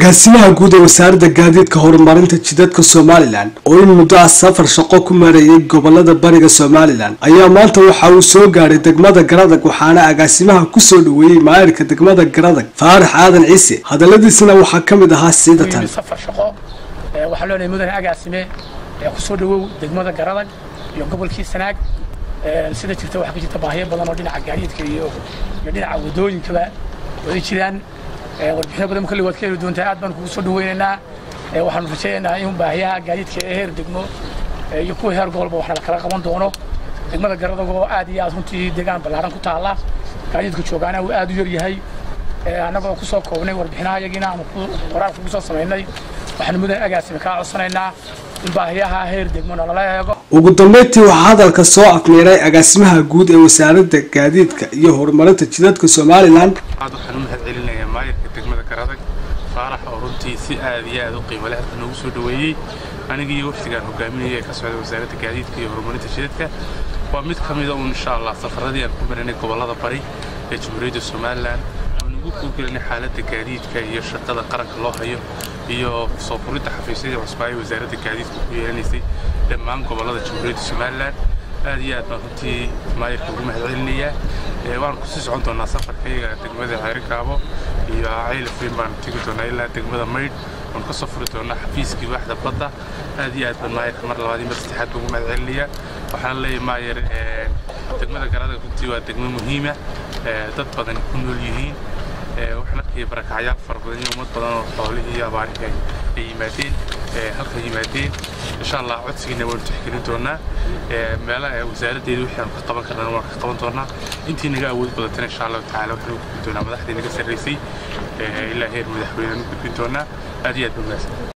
agaasimaha guud ee wasaaradda gaadiidka horumarinta jidadka somalilan oo in muddo ah safar shaqo ku mareeyay gobolada bariga somalilan ayaa maanta waxa uu soo gaadhay degmada garadag waxaana agaasimaha kusoo dhaweeyey maayirka degmada garadag faarax aadan ciise hadaladiisina waxaa ka mid ahaa siidatan safar shaqo waxaa leenahay mudane agaasime kusoo dhawow degmada garadag iyo gobolkii sanaag sida jirta waxaa ka jirta baahiyo badan oo dhinaca gaadiidka iyo iyo dhinaca wadooyinkaba way jiraan warbixino badan kolley waad ka heli doontaa aad baan kugu soo dhaweynaynaa waxaanu rajaynaynaa in baahiyaha gaadiidka ee heer degmo iyo kuwa heer gobolba wax kala qaban doono degmada garadag oo aad iyo aad runtii deegaan ballaaran ku taalla gaadiidka joogaana uu aad u yar yahay annagoo ku soo koobnay warbixinaha iyagiina aanu qoraal kugu soo samaynay waxaanu mudan agaasime kaa codsanaynaa in baahiyaha heer degmo nalala eego ugu dambeyntii waxaa hadalka soo afmeeray agaasimaha guud ee wasaaradda gaadiidka iyo horumarinta jidadka somalilan aad waxaan u mahad celinayaa maayirka degmada garadag faarax oo runtii si aad iyo aad u qiimo leh halka noogu soo dhaweeyey anigii wafdigaan hogaaminayay ee ka socda wasaaradda gaadiidka iyo horumarinta jidadka waa mid ka mida uun insha allah safaradii aan ku marinay gobollada bari ee jamhuuriyadda somalilan aan ugu kugelinay xaaladda gaadiidka iyo shaqada qaranka loo hayo iyo soo furidda xafiisyadii cusbaa ee wasaaradda gaadiidka ku yeelanaysay dhammaan gobollada jamhuuriyadda somalilan aad iyo aad baan runtii maayirka ugu mahad celinayaa waan kusii socon doonaa safarka iyaga degmada xeerikaabo iyo caylafweyn baan tegi doonaa ilaa degmada maydh waan ka soo furi doonaa xafiiskii waaxda badda aad iyo aad baan maayirka mar labaad iyo mar saddexaad baan ugu mahad celinayaa waxaan leeyahay maayir degmada garada runtii waa degmo muhiima dad badan ku nool yihiin waxaan arkaya barakacyaal fara badan iyo ummad badan oo xoolihii iyo abaarihi ay yimaadeen halka yimaadeen insha allah codsigiina waanu tixgelin doonaa meelaha wasaaraddeeda wixii aanu ka qaban karnana waan ka qaban doonaa intii naga awood badatana insha allahu tacaala waxaanu gudbin doonaa madaxdii naga sarraysay ilaa heer madaxweyne aanu gudbin doonaa aad iyo aad baa mahadsan